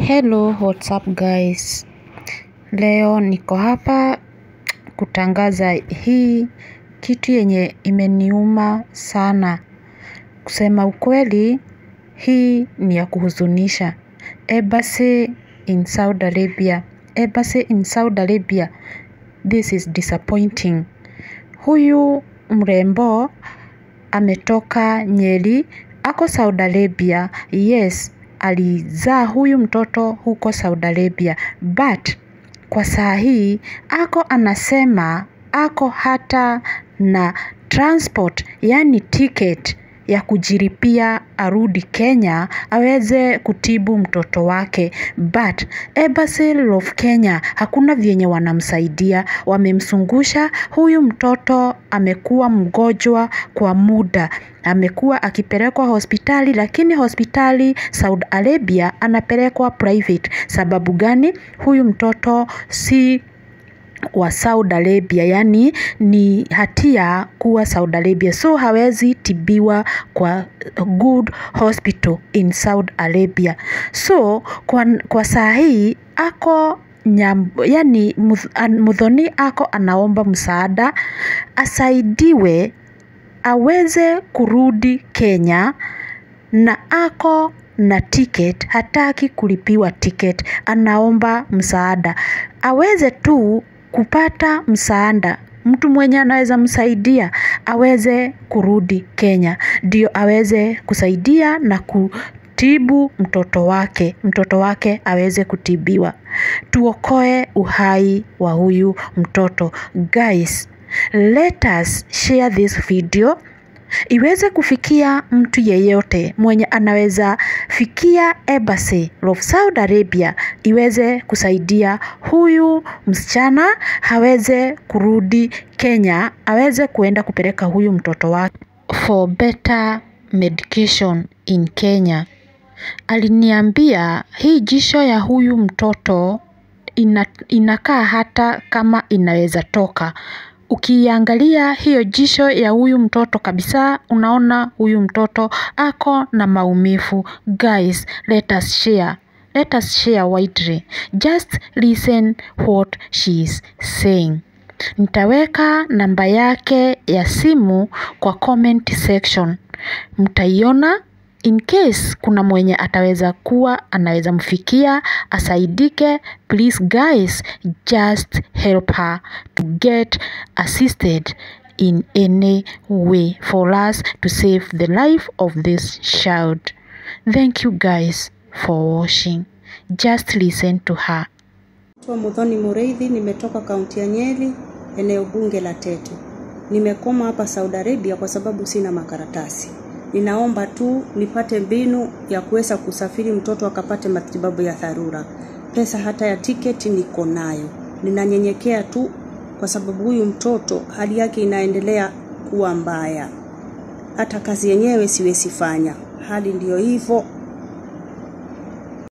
Hello, what's up guys? Leo niko hapa kutangaza hii kitu yenye imeniuma sana. Kusema ukweli, hii ni ya kuhuzunisha. Embassy in Saudi Arabia. Embassy in Saudi Arabia. This is disappointing. Huyu mrembo ametoka Nyeri, ako Saudi Arabia. Yes, alizaa huyu mtoto huko Saudi Arabia. But kwa saa hii ako anasema ako hata na transport, yani ticket ya kujiripia arudi Kenya aweze kutibu mtoto wake. But Embassy of Kenya hakuna vyenye wanamsaidia, wamemsungusha huyu mtoto amekuwa mgonjwa kwa muda. Amekuwa akipelekwa hospitali lakini hospitali Saudi Arabia anapelekwa private. Sababu gani? Huyu mtoto si wa Saudi Arabia, yani ni hatia kuwa Saudi Arabia, so hawezi tibiwa kwa good hospital in Saudi Arabia. So kwa, kwa saa hii ako nyam, yani Muthoni ako anaomba msaada asaidiwe aweze kurudi Kenya na ako na ticket, hataki kulipiwa ticket, anaomba msaada aweze tu kupata msaada, mtu mwenye anaweza msaidia aweze kurudi Kenya, ndio aweze kusaidia na kutibu mtoto wake, mtoto wake aweze kutibiwa. Tuokoe uhai wa huyu mtoto. Guys, let us share this video iweze kufikia mtu yeyote mwenye anaweza fikia Embassy of Saudi Arabia iweze kusaidia huyu msichana aweze kurudi Kenya, aweze kuenda kupeleka huyu mtoto wake for better medication in Kenya. Aliniambia hii jisho ya huyu mtoto ina, inakaa hata kama inaweza toka. Ukiangalia hiyo jisho ya huyu mtoto kabisa, unaona huyu mtoto ako na maumivu. Guys, let us share. Let us share widely. Just listen what she is saying. Nitaweka namba yake ya simu kwa comment section. Mtaiona in case kuna mwenye ataweza kuwa anaweza mfikia asaidike. Please guys, just help her to get assisted in any way for us to save the life of this child. Thank you guys for watching. Just listen to her. Naitwa Muthoni Mureithi, nimetoka kaunti ya Nyeri, eneo bunge la Tetu. Nimekoma hapa Saudi Arabia kwa sababu sina makaratasi. Ninaomba tu nipate mbinu ya kuweza kusafiri mtoto akapate matibabu ya dharura. Pesa hata ya tiketi niko nayo. Ninanyenyekea tu kwa sababu huyu mtoto hali yake inaendelea kuwa mbaya. Hata kazi yenyewe siwezi fanya. Hali ndiyo hivyo,